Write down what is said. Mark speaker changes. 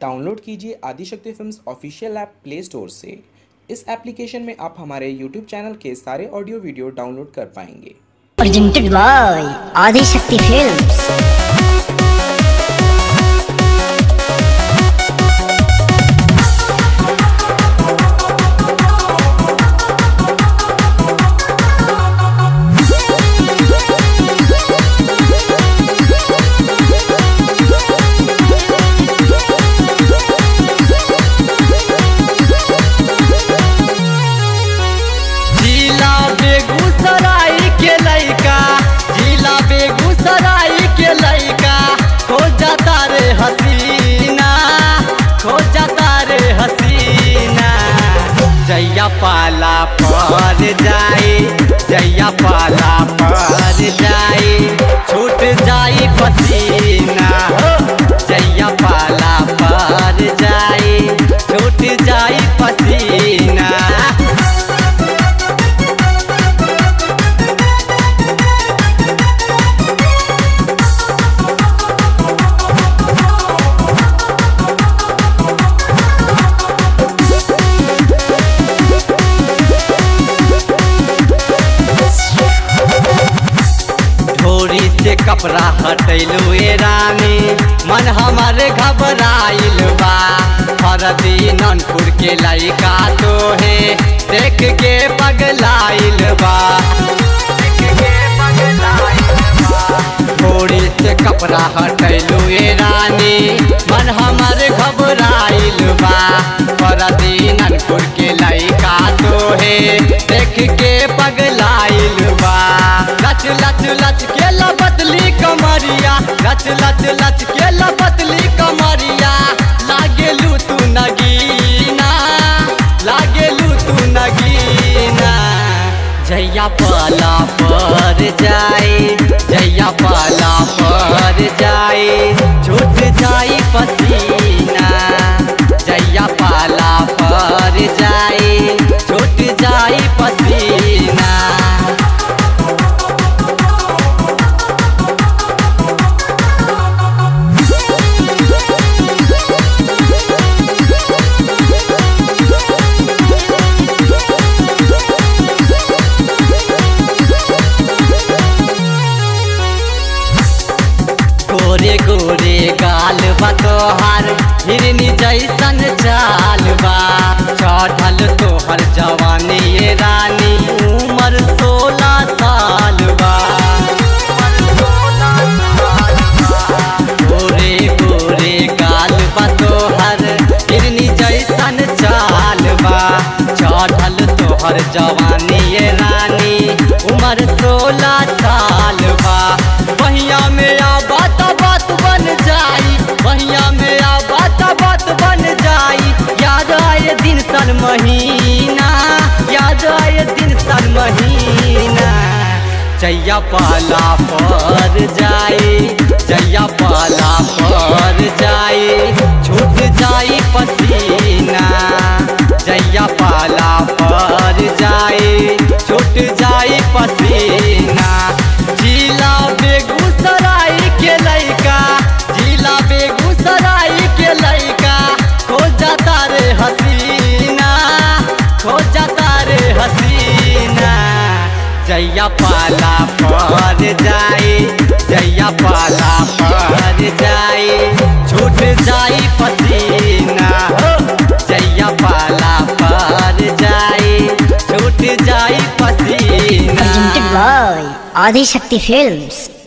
Speaker 1: Download कीजिए Adishakti films official app play store से इस एप्लीकेशन में आप हमारे यूट्यूब चैनल के सारे ऑडियो वीडियो डाउनलोड कर पाएंगे
Speaker 2: presented by Adi Shakti Films.
Speaker 3: जिला बेगूसराय के लइका जिला बेगूसराय के लइका खो जाता रे हसीना खो जाता रे हसीना जैया पाला पर जाए जैया पाला पर जाए छूट जाई पसीना हो जैया पाला पर जाए छूट जाई पसीना ढोरी से कपड़ा हटैलू ए रानी मन हमर घबराइल बा हरदी ननपुर के लइका तो है देख के पगलाइल बा ढोरी से कपड़ा हटैलू ए रानी मन हमर घबराइल बा हरदी ननपुर के लइका तो है देख के पगलाइल बा लच लच लच के लपतली कमरिया लच लच लच के लपतली कमरिया लागेलू तू नगीना लागेलू तू नगीना जैया पाला पर जाए जैया पाला पर जाए छूट जाई पसीना जैया पाला पर जाए छूट जाई पसीना गोरे गोरे गाल बा तोहार हिरनी जैसन चाल बा चढ़ल तोहर जवानी ये रानी उमर सोलह साल बा गोरे गोरे गाल बा तोहर हिरनी जैसन चाल बा चढ़ल तोहर जवानी ये रानी उमर सोलह साल बा बहिया में आ बात बात बन जाई बहिया में आ बात बात बन जाई याद आए दिन सन महीना याद आए दिन सन महीना जैया पाला पर जाए जैया पाला पर जाए छूट जाई पसीना जैया पाला पर जाए छूट जाई पसीना जिला बेगूसराय के लइका जिला बेगूसराय के लइका खो जाता रे हसीना खो जाता रे हसीना जैया पाला पर जाए जैया पाला पर जाए छूट जाई पसीना हो जैया पाला पर जाए छूट जाई पसीना
Speaker 2: Presented by Adi Shakti Films.